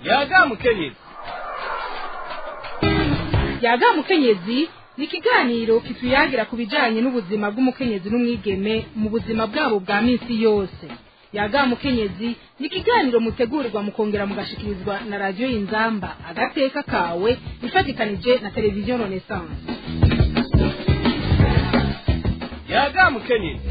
yaga mukenyezi yaga mukenyezi ni ikiganiro kituyagira ku bijyanye n'ubuzima bw'umukenyezi n'umwigeme mu buzima bwabo bwa minsi yose yaga mukenyezi ni ikiganiro mutegurirwa mukongera mugashikirizwa na radiyo y'inzamba agateka kawe ifatikanije na televiziyo renaissance yaga mukenyezi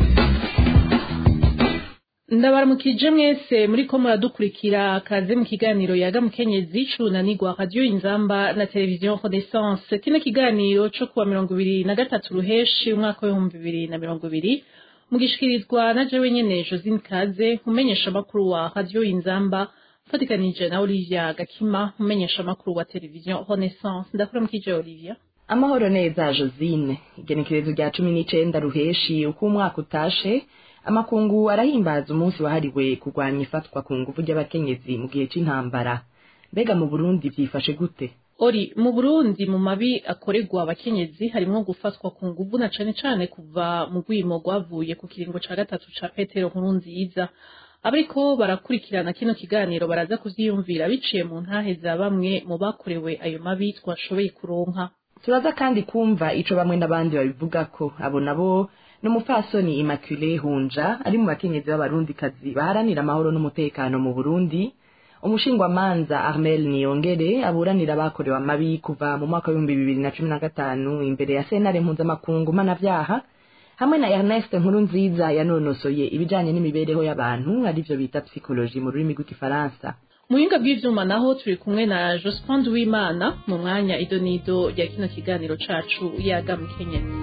ndabaramukije mwese muri ko muradukurikira kaze mu kiganiro yaga mukenyezi cunanirwa radiyo inzamba na televiziyo renaissance kino kiganiro co kuwa mirongo ibiri na gatatu ruheshi umwaka w'ibihumbi bibiri na mirongo ibiri mugishikirizwa na jewe nyene josine kaze umenyesha amakuru wa radiyo inzamba mfatikanije na olivia gakima umenyesha amakuru wa televiziyo renaissance ndakuramukije olivia amahoro neza josine igenekerezo rya cumi n'icenda ruheshi uko umwaka utashe amakungu arahimbaza umunsi wahariwe kurwanya ifatwa ku nguvu ry'abakenyezi mu gihe c'intambara mbega mu burundi vyifashe gute ori mu burundi mu mabi akorerwa abakenyezi harimwo gufatwa ku nguvu na cane cane kuva mu rwimo rwavuye ku kiringo ca gatatu ca petero nkuru nziza abariko barakurikirana kino kiganiro baraza kuvyiyumvira biciye mu ntahe za bamwe mu bakorewe ayo mabi twashoboye kuronka turaza kandi kumva ico bamwe n'abandi babivugako abo nabo n'umupfasoni Immaculée Hunja ari mu bakenyezi b'abarundikazi baharanira amahoro n'umutekano mu Burundi umushingwamanza Armel Niyongere aburanira abakorewe amabi kuva mu mwaka w'ibihumbi bibiri na cumi na gatanu imbere ya sentare mpuzamakungu mpanavyaha hamwe na Ernest Nkurunziza yanonosoye ibijanye n'imibereho y'abantu arivyo bita psychologie mu rurimi rw'igifaransa mu buhinga bw'ivyuma naho turi kumwe na Jospin Uwimana mu mwanya idonido rya kino kiganiro cacu yaga mukenyezi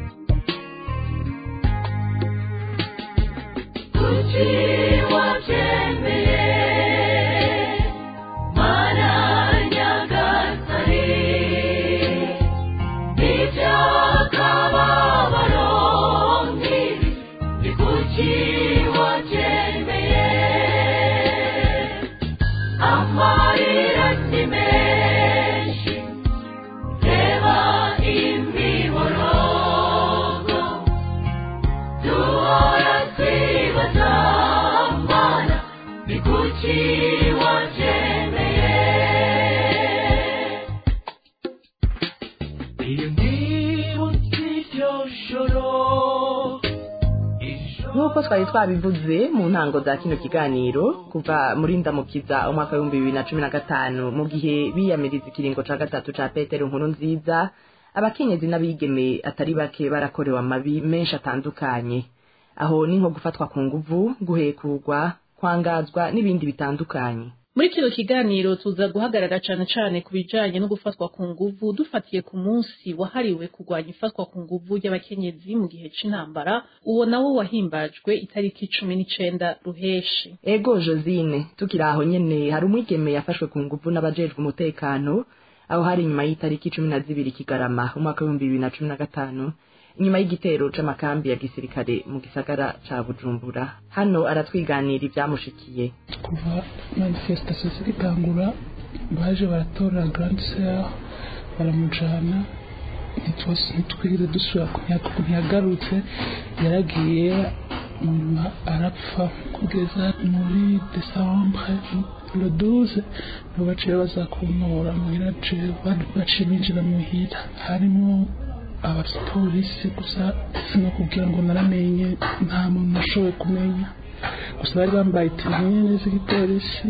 nk'uko twari twabivuze mu ntango za kino kiganiro kuva muri ndamukiza umwaka w'ibihumbi bibiri na cumi na gatanu mu gihe biyamiriza ikiringo ca gatatu ca petero nkuru nziza abakenyezi n'abigeme atari bake barakorewe amabi menshi atandukanye aho ni nko gufatwa ku nguvu guhekurwa kwangazwa n'ibindi bitandukanye muri kino kiganiro tuza guhagarara cane cane ku bijanye no gufatwa ku nguvu dufatiye ku munsi wahariwe kurwanya ifatwa ku nguvu y'abakenyezi mu gihe c'intambara uwo nawo wahimbajwe itariki cumi n'icenda ruheshi ego josine tukiri aho nyene hari umwigeme yafashwe ku nguvu n'abajejwe umutekano aho hari inyuma y'itariki cumi na zibiri kigarama umwaka w'ibihumbi bibiri na cumi na gatanu inyuma y'igitero c'amakambi ya gisirikare mu gisagara ca bujumbura hano aratwiganira ivyamushikiye kuva manifestation zigitangura baje baratora grande sœur baramujana ntitwigeze dusubira ntiyagarutse yaragiye nyuma arapfa kugeza muri desambre le 12 nibo baciye baza kuntora muhira baciye binjira muhira harimo abapolisi gusa no kugira ngo naramenye nta muntu nashoboye kumenya gusa bari bambaye itiriyene z'igipolisi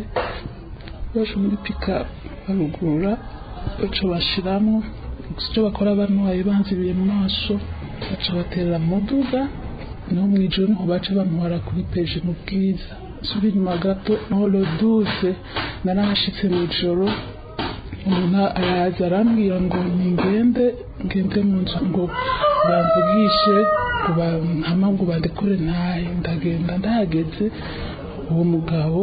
baje muri pika barugurura baca bashiramo gusa icyo bakora banwaye banzibiye mu maso baca baterera mu muduga no mu ijoro niho baca bantwara kuri peje mu bwiza subi inyuma gato no lo duze narahashitse mu ijoro umuntu araza arambwira ngo ningende ngende mu nzu ngo bamvugishe ngo bampama ngo bandekure ntahe ndagenda ndahageze uwo mugabo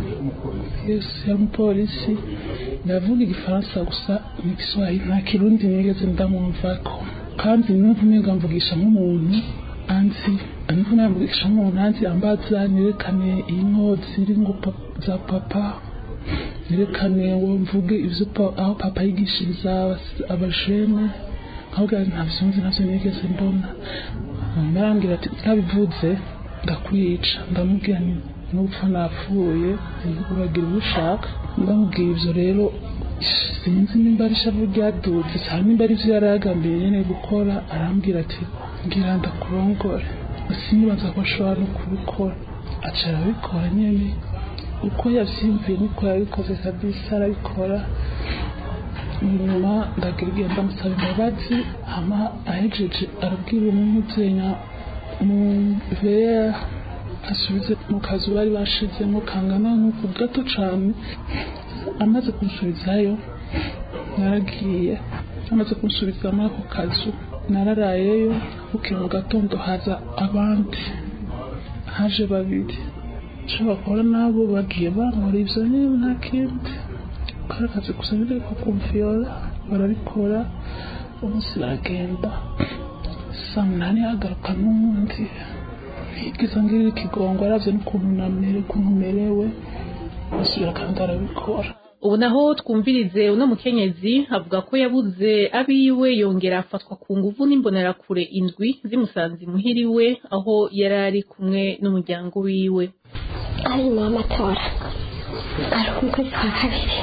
yesu yari umupolisi ndavuga igifaransa gusa n'igiswahili nta kirundi nigeze ndamwumvako kandi n'intumiga mvugisha nk'umuntu anzi n'intumiga mvugisha nk'umuntu anzi ambaza nerekane inko ziri ngo za papa nerekane ngo mvuge ivyo aho papa yigishiriza abajene ahubwo ntabyo nzi ntabyo nigeze mbona barambwira ati utabivuze ndakwica ndamubwira n'upfa napfuye uragira uwo ushaka ndamubwira ibyo rero sinzi nimba ari ishavu ryadutse cyangwa nimba ari byo yari yagambiriye nyine gukora arambwira ati ngira ndakurongore sinibaza ko ashobora no kubikora aca arabikora nyine uko yabyiyumviye niko yabikoze kabisa arabikora nyuma ndagira igihe ndamusaba imbabazi hama ahejeje arabwira umuzenya mu vera asubize mu kazu bari bashizemo kangana nk'uku gato cyane amaze kunsubizayo naragiye amaze kunsubiza muri ako kazu nararayeyo bukeye mu gatondo haza abandi haje babiri nshobora kubona nabo bagiye bankora ibyo nyine nta kindi kari akazi gusa nyine ko kumviyora barabikora umunsi baragenda saa munani hagaruka n'undi yigeze ngirira ikigongo aravye n'ukuntu namere ukuntu merewe basubira kandi arabikora ubu naho twumvirize uno mukenyezi avuga ko yabuze abiwe yongera afatwa ku nguvu n'imbonerakure indwi zimusanze imuhira iwe aho yari ari kumwe n'umuryango wiwe ari mu matora ari umukozi wa kabiri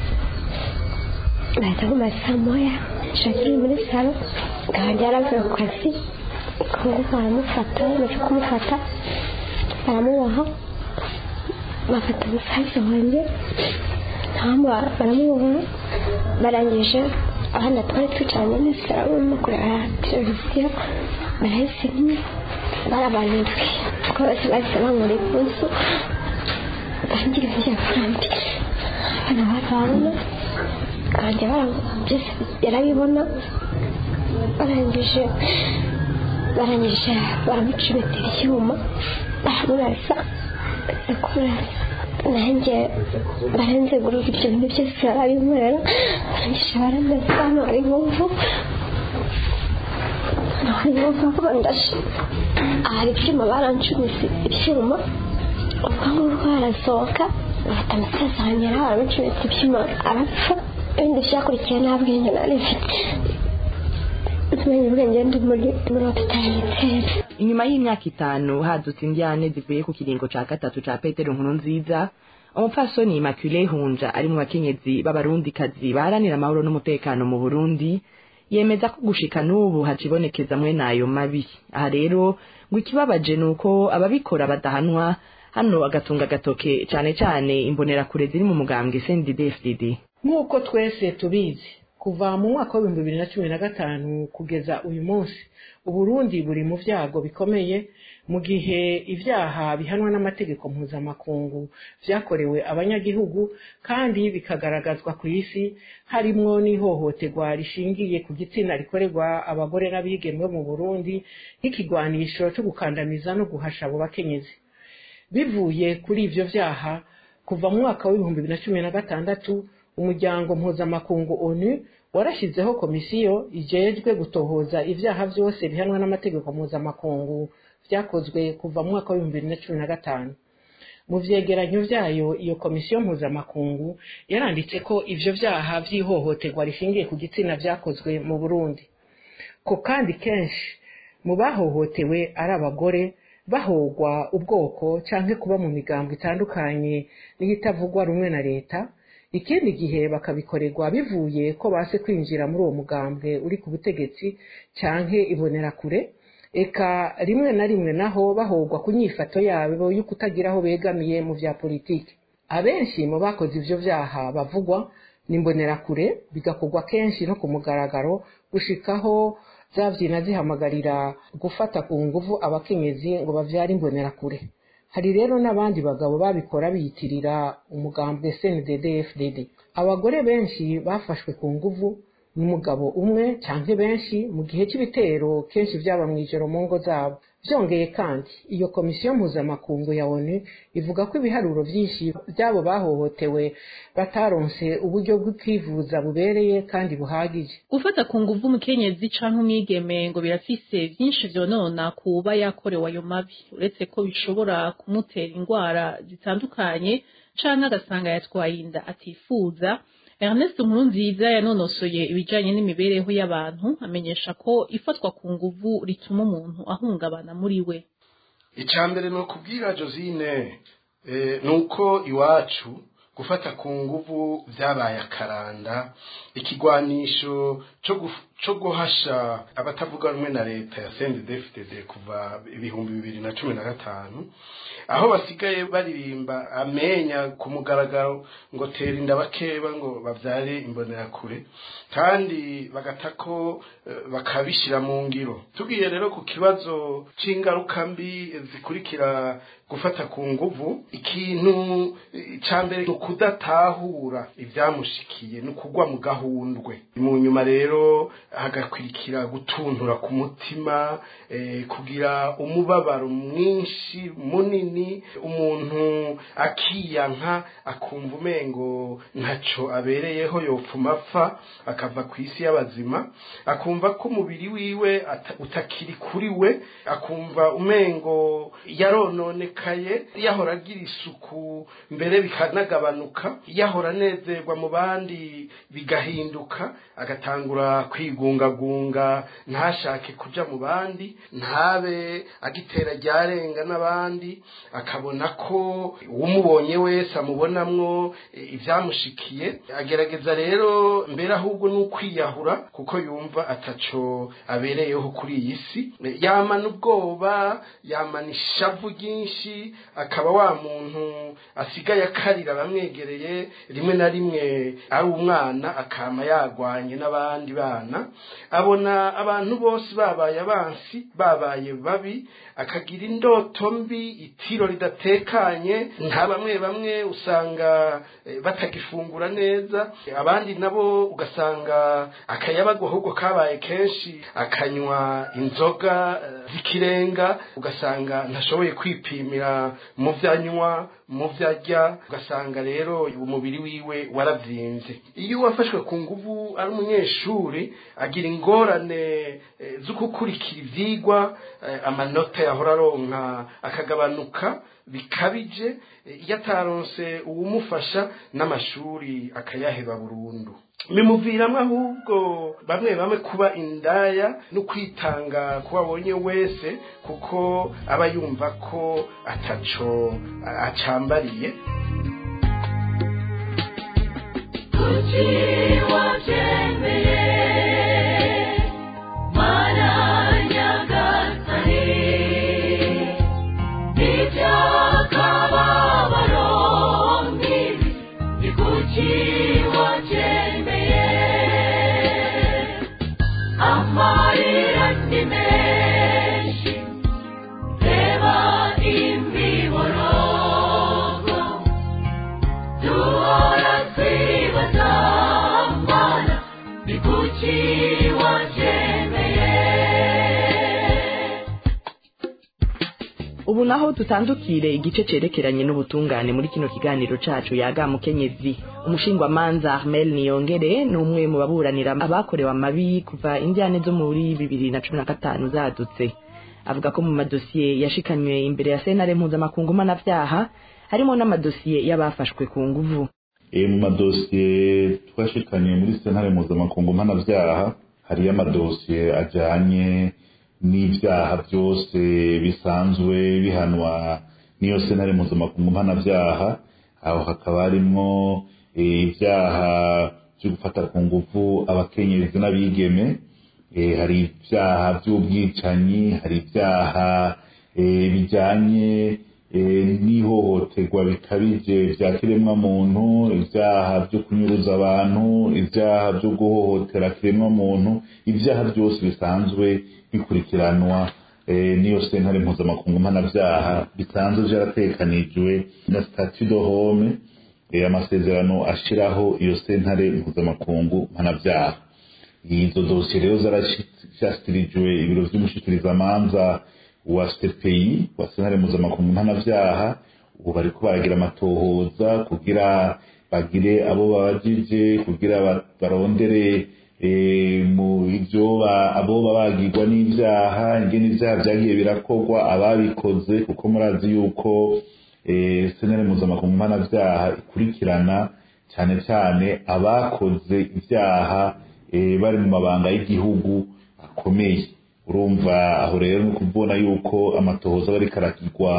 baza mu masaa moya shakiri muri salo gahandi yaravuye ku kazi kongo baramufata bamaze kumufata baramuboha bafata umusaza wanjye ntamba baramuboha barangije abana twari twicaranye n'isaro barimo kureba televiziyo barahise nyine barabanirwe kuko bose bahise bankura ipfunsu bangira njya kurandi abana barabona kandi byose yarabibona barangije barangije baramucumetera icyuma baramurasa kumurasa nanjye baranzegurura ibyo bintu byose barabinkorera barangije baramesa hano hari inkovu hari inkovu aho bandashe hari ibyuma barancumise ibyuma ubwanwa bwarasohoka bafata umusaza wanjye nawe baramucumise ibyuma arapfa ibindi byakurikiye nta bwenge nari mfite tumenye ubwenge ndi muri muri hopitali yitera inyuma y'imyaka itanu hadutse indyane zivuye ku kiringo ca gatatu ca petero nkuru nziza umupfasoni immaculée hunja ari mu bakenyezi b'abarundikazi baharanira amahoro n'umutekano mu burundi yemeza ko gushika n'ubu hacibonekeza mwe n'ayo mabi aha rero ngo ikibabaje ni uko ababikora badahanwa hano agatunga agatoke cane cane imbonerakure ziri mu mugambwe cndd nk'uko twese tubizi kuva mu mwaka w'ibihumbi bibiri na cumi na gatanu kugeza uyu munsi uburundi buri mu byago bikomeye mu gihe ibyaha bihanwa n'amategeko mpuzamakungu byakorewe abanyagihugu kandi bikagaragazwa ku isi harimwo n'ihohoterwa rishingiye ku gitsina rikorerwa abagore n'abigeme mu burundi nk'ikigwanisho cyo gukandamiza no guhasha abo bakenyezi bivuye kuri ibyo byaha kuva mu mwaka w'ibihumbi bibiri na cumi na gatandatu umuryango mpuzamakungu onu warashyizeho komisiyo ijejwe gutohoza ibyaha byose bihanwa n'amategeko mpuzamakungu byakozwe kuva mu mwaka w'ibihumbi bibiri na cumi na gatanu mu vyegeranyo vyayo iyo komisiyo mpuzamakungu yaranditse ko ivyo vyaha vy'ihohoterwa rishingiye ku gitsina vyakozwe mu burundi ko kandi kenshi mu bahohotewe ari abagore bahogwa ubwoko canke kuba mu migambo itandukanye n'iyitavugwa rumwe na leta ikindi gihe bakabikorerwa bivuye ko base kwinjira muri uwo mugambwe uri ku butegetsi canke ibonerakure eka rimwe na rimwe naho bahogwa ku nyifato yabo yo kutagira aho begamiye mu vya politiki abenshi mu bakoze ivyo vyaha bavugwa ni imbonerakure bigakorwa kenshi no ku mugaragaro gushikaho zavyina zihamagarira gufata ku nguvu abakenyezi ngo bavyare imbonerakure hari rero n'abandi bagabo babikora biyitirira umugambwe CNDD FDD abagore benshi bafashwe ku nguvu n'umugabo umwe canke benshi mu gihe c'ibitero kenshi vyaba mw'ijoro mu ngo zabo vyongeye kandi iyo komisiyo mpuzamakungu ya onu ivuga ko ibiharuro vyinshi vy'abo bahohotewe bataronse uburyo bwo kwivuza bubereye kandi buhagije gufata ku nguvu umukenyezi canke umwigeme ngo birafise vyinshi vyonona kuba yakorewe ayo mabi uretse ko bishobora kumutera ingwara zitandukanye canke agasanga yatwaye inda atifuza Ernest Nkurunziza yanonosoye ibijanye n'imibereho y'abantu amenyesha ko ifatwa ku nguvu rituma umuntu ahungabana muri we icya mbere ni ukubwira josine ni uko iwacu gufata ku nguvu byabaye akaranda ikigwanisho cyo guhasha abatavuga rumwe na leta ya sendedefitede kuva ibihumbi bibiri na cumi na gatanu aho basigaye baririmba amenya ku mugaragaro ngo tera inda bakeba ngo babyare imbonerakure kandi bagata ko bakabishyira mu ngiro tugiye rero ku kibazo cy'ingaruka mbi zikurikira gufata ku nguvu ikintu cya mbere ni ukudatahura ibyamushikiye ni ukugwa mu gahundwe mu nyuma rero hagakurikira gutuntura ku mutima kugira umubabaro mwinshi munini umuntu akiyanka akumva umengo ntacyo abereyeho yopfuma apfa akava ku isi y'abazima akumva ko umubiri wiwe utakiri kuri we akumva umengo yarononekaye yahora agira isuku mbere bikanagabanuka yahora anezerwa mu bandi bigahinduka agatangura kwigungagunga ntashake kuja mu bandi ntabe agitera ryarenga n'abandi akabona ko umubonye wese amubonamwo ibyamushikiye agerageza rero mbere ahubwo ni ukwiyahura kuko yumva ataco abereyeho kuri iyi si yamana ubwoba yamana ishavu ryinshi akaba wa muntu asigaye akarira abamwegereye rimwe na rimwe ari umwana akama yagwanye n'abandi bana abona abantu bose babaye abansi babaye babi akagira indoto mbi itiro ridatekanye nta bamwe bamwe usanga batagifungura neza abandi nabo ugasanga akayabago ahubwo kabaye kenshi akanywa inzoga z'ikirenga ugasanga ntashoboye kwipimira mu byo anywa mu byo arya ugasanga rero umubiri wiwe waravyimbye iyo wafashwe ku nguvu ari umunyeshuri agira ingorane zo gukurikira ivyigwa amanota yahora aronka akagabanuka bikabije iyo ataronse uwumufasha n'amashuri akayaheba burundu bimuviramo ahubwo bamwe bamwe kuba indaya no kwitanga kuba abonye wese kuko aba yumva ko ataco acambariye kuki wabyemeye mana nyagasani n'iby'akababaro mbibi ni kuki wabyemeye amarira ni menshi reba imiborogo duhora twibaza mana ni kuki wabyemeye ubu naho tutandukire igice cerekeranye n'ubutungane muri kino kiganiro cacu yaga mukenyezi umushingwamanza Armel Niyongere ni umwe mu baburanira abakorewe amabi kuva indyane zo muri bibiri na cumi na gatanu zadutse avuga ko mu madosiye yashikanywe imbere ya sentare mpuzamakungu mpanavyaha harimo n'amadosiye y'abafashwe ku nguvu e mu madosiye twashikanye muri sentare mpuzamakungu mpanavyaha hariyo amadosiye ajanye n'ivyaha byose bisanzwe bihanwa n'iyo sentare mpuzamakungu mpanavyaha aho hakaba harimwo eh, ivyaha vyo gufata ku nguvu abakenyezi n'abigeme eh, hari ivyaha vy'ubwicanyi hari ivyaha eh, bijanye eh, n'ihohoterwa bikabije vya kiremwa muntu ivyaha vyo kunyuruza abantu ivyaha vyo guhohotera kiremwa muntu ivyaha byose bisanzwe bikurikiranwa eh, n'iyo sentare mpuzamakungu mpanavyaha bisanzwe vyaratekanijwe na statut de home eh, amasezerano ashiraho iyo sentare mpuzamakungu mpanavyaha izo dosiye rero zarashyikirijwe ibiro vy'umushikirizamanza wa CPI wa sentare mpuzamakungu mpanavyaha ubu bariko baragira amatohoza kugira bagire abo babajije kugira ba- barondere eh, mu ivyo ba- abo babagirwa n'ivyaha ingene ivyaha vyagiye birakorwa ababikoze kuko murazi yuko eh, sentare mpuzamakungu mpanavyaha ikurikirana cyane cyane abakoze ivyaha eh, bari mu mabanga y'igihugu akomeye urumva aho rero ni ukubona yuko amatohoza bariko arakirwa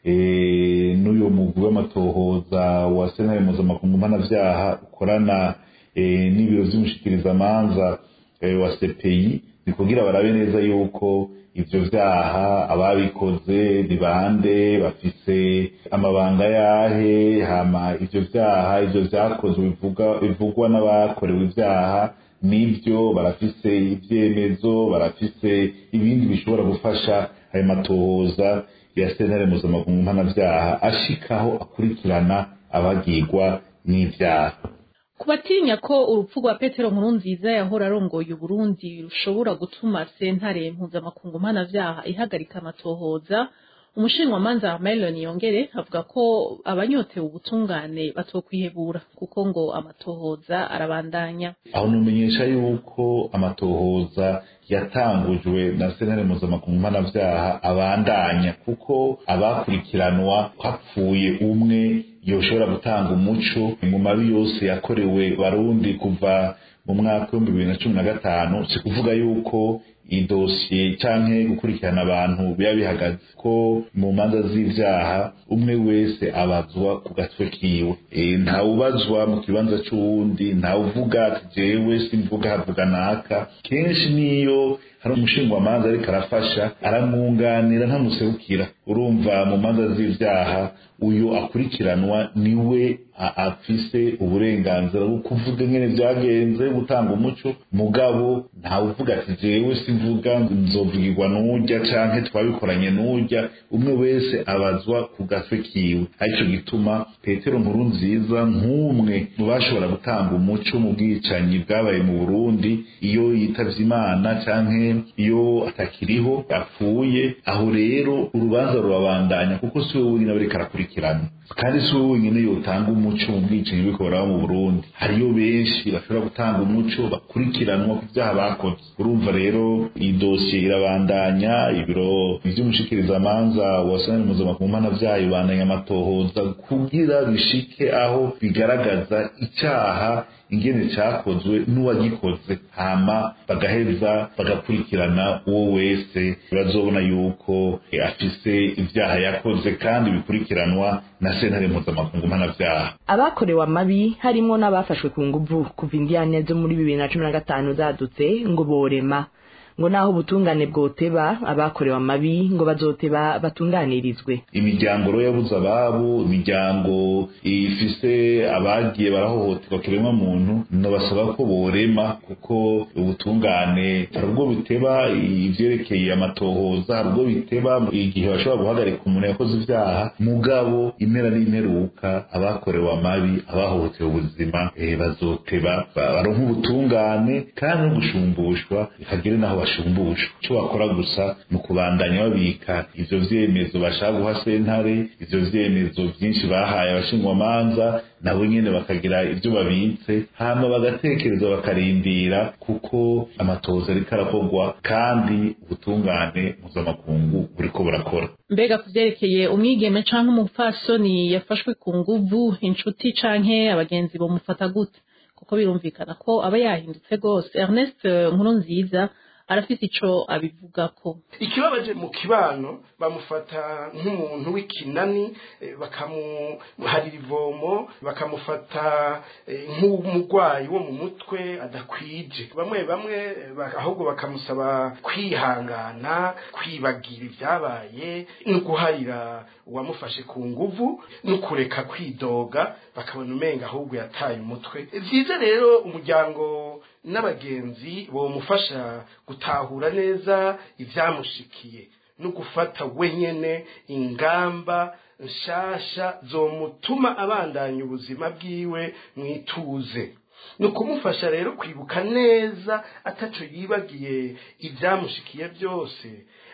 eh, n'uyo mugwi w'amatohoza wa sentare mpuzamakungu mpanavyaha ukorana eh, n'ibiro vy'umushikirizamanza eh, wa CPI ni kugira barabe neza yuko ivyo vyaha ababikoze ni bande bafise amabanga yahe hama ivyo vyaha ivyo vyakozwe bivuga bivugwa n'abakorewe ivyaha nibyo barafise ivyemezo barafise ibindi bishobora gufasha ayo matohoza ya sentare mpuzamakungu mpanavyaha ashikaho akurikirana abagirwa n'ivyaha ku batinya ko urupfu rwa petero nkuru nziza yahora arongoye uburundi rushobora gutuma sentare mpuzamakungu mpanavyaha ihagarika amatohoza umushinwamanza Melon yongere avuga ko abanyotewe ubutungane batokwihebura kuko ngo amatohoza arabandanya aho numenyesha yuko amatohoza yatangujwe na sentare mpuzamakungu mpanavyaha abandanya kuko abakurikiranwa hapfuye umwe yoshobora gutanga umuco mu mabi yose yakorewe barundi kuva mu mwaka w'ibihumbi bibiri na cumi na gatanu si kuvuga yuko idosiye canke gukurikirana abantu biba bihagaze ko mu manza z'ivyaha umwe wese abazwa ku gatwe kiwe e, ntawubazwa mu kibanza c'uwundi ntawuvuga ati jewe simvuga havuga naka kenshi niyo hari umushingwamanza ariko arafasha aramwunganira ntamuserukira urumva mu manza z'ivyaha uyu akurikiranwa niwe afise uburenganzira bwo kuvuga ingene vyagenze gutanga umuco mugabo ntawuvuga ati jewe simvuga nzovugirwa n'urya canke twabikoranye n'urya umwe wese abazwa ku gatwe kiwe arico gituma petero nkuru nziza nk'umwe mu bashobora gutanga umuco mu bwicanyi bwabaye mu burundi iyo yitavye imana canke iyo atakiriho apfuye aho rero urubanza rurabandanya kuko si we wenyine bariko arakurikirana kandi si we wenyine yotanga umuco mu bwicanyi buriko buraba mu burundi hariyo benshi bashobora gutanga umuco bakurikiranwa ku vyaha bakoze urumva rero iyi dosiye irabandanya ibiro vy'umushikirizamanza wa sentare mpuzamakungu mpanavyaha ibandanya amatohoza kugira bishike aho bigaragaza icaha ingene cakozwe n'uwagikoze hama bagaheza bagakurikirana uwo wese bazobona yuko afise ivyaha yakoze kandi bikurikiranwa na sentare mpuzamakungu mpanavyaha abakorewe amabi harimwo n'abafashwe ku nguvu kuva indiyane zo muri bibiri na cumi na gatanu zadutse ngo borema ngo naho ubutungane bwoteba abakorewe amabi ngo bazoteba batunganirizwe imiryango rero yabuze ababo imiryango ifise abagiye barahohoterwa kiremwa muntu nobasaba ko borema kuko ubutungane hari ubwo biteba ivyerekeye amatohoza hari ubwo biteba igihe bashobora guhagarika umuntu yakoze ivyaha mugabo impera n'imperuka abakorewe amabi abahohotewe ubuzima eh, bazoteba baronka ubutungane kandi no gushumbushwa hagire naho bashumbushwa icyo bakora gusa ni ukubandanya babika ivyo vyemezo bashaka guha sentare ivyo vyemezo vyinshi bahaye abashingwamanza nabo nyene bakagira ivyo babitse hama bagatekereza bakarindira kuko amatohoza ariko arakorwa kandi ubutungane mpuzamakungu buriko burakora mbega ku vyerekeye umwigeme canke umupfasoni yafashwe ku nguvu inshuti canke abagenzi bomufata gute kuko birumvikana ko aba yahindutse rwose ernest nkuru nziza arafise ico abivugako ikibabaje mu kibano bamufata nk'umuntu w'ikinani eh, bakamuharira ivomo bakamufata eh, nk'umurwayi wo mu mutwe adakwije bamwe bamwe eh, ba- ahubwo bakamusaba kwihangana kwibagira ibyabaye no guharira uwamufashe ku nguvu no kureka kwidoga bakabona umenga ahubwo yataye umutwe byiza rero umuryango n'abagenzi bomufasha gutahura neza ibyamushikiye no gufata wenyene ingamba nshasha zomutuma abandanya ubuzima bwiwe mwituze ni ukumufasha rero kwibuka neza ataco yibagiye ibyamushikiye byose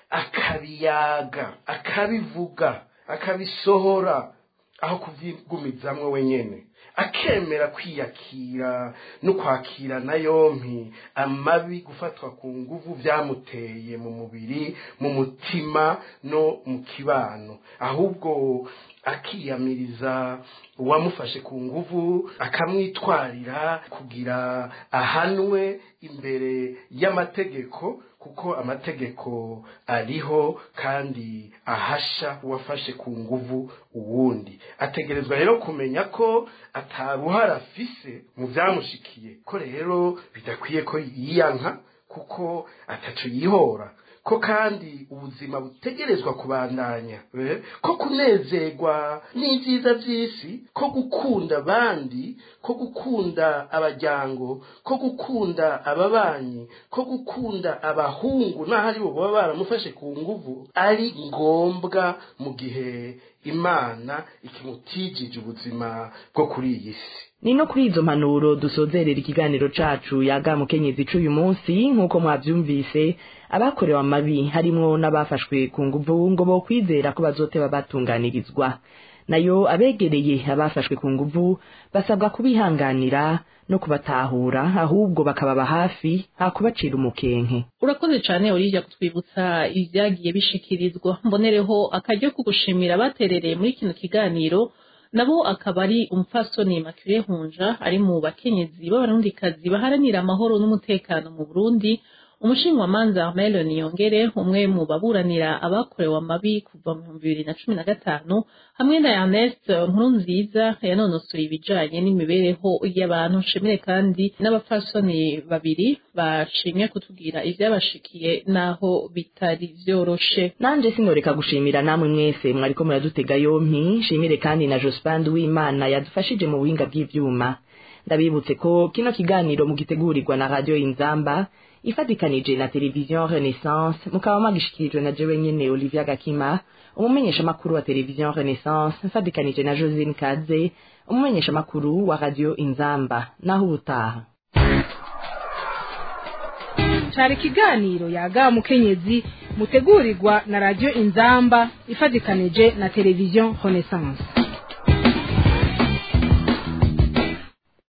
akabiyaga akabivuga akabisohora aho kuvyigumizamwo wenyene akemera kwiyakira no kwakira na yompi amabi gufatwa ku nguvu byamuteye mu mubiri mu mutima no mu kibano ahubwo akiyamiriza uwamufashe ku nguvu akamwitwarira kugira ahanwe imbere y'amategeko kuko amategeko ariho kandi ahasha uwafashe ku nguvu uwundi ategerezwa rero kumenya ko ataruhara afise mu byamushikiye ko rero bidakwiye ko yiyanka kuko ataco yihora ko kandi ubuzima butegerezwa kubandanya eh, ko kunezerwa n'ibyiza by'isi ko gukunda abandi ko gukunda abajyango ko gukunda ababanyi ko gukunda abahungu n'aho ari bo baba baramufashe ku nguvu ari ngombwa mu gihe imana ikimutijije ubuzima bwo kuri iyi si ni no kuri izo mpanuro dusozerera ikiganiro cacu yaga mukenyezi c'uyu munsi nk'uko mwavyumvise abakorewe amabi harimwo n'abafashwe ku nguvu ngo bokwizera ko bazoteba batunganirizwa nayo abegereye abafashwe ku nguvu basabwa kubihanganira no kubatahura ahubwo bakababa hafi hakubacira umukenke urakoze cyane urija kutwibutsa ibyagiye bishikirizwa mbonereho akaryo ko gushimira abaterereye muri kino kiganiro nabo akaba ari umupfasoni Makire Hunja ari mu bakenyezi b'abarundikazi baharanira amahoro n'umutekano mu Burundi umushinwamanza Melon Yongere umwe mu baburanira abakorewe amabi kuva mu bihumbi bibiri na cumi na gatanu hamwe na Ernest Nkurunziza yanonosoye ibijanye n'imibereho y'abantu nshimire kandi n'abapfasoni babiri bashimye kutubwira ivyabashikiye naho bitari vyoroshe nanje sinoreka gushimira namwe mwese mwariko muradutega yompi nshimire kandi na Jospin w'Imana yadufashije mu buhinga bw'ivyuma ndabibutse ko kino kiganiro mugitegurirwa na radio Inzamba ifatikanije na televiziyo renaissance mukaba mwagishikirijwe na jewe nyene olivia gakima umumenyesha makuru wa televiziyo renaissance mfatikanije na josine kaze umumenyesha makuru wa radio inzamba naho ubutaha cari ikiganiro yaga mukenyezi mutegurirwa na radio inzamba ifatikanije na televiziyo renaissance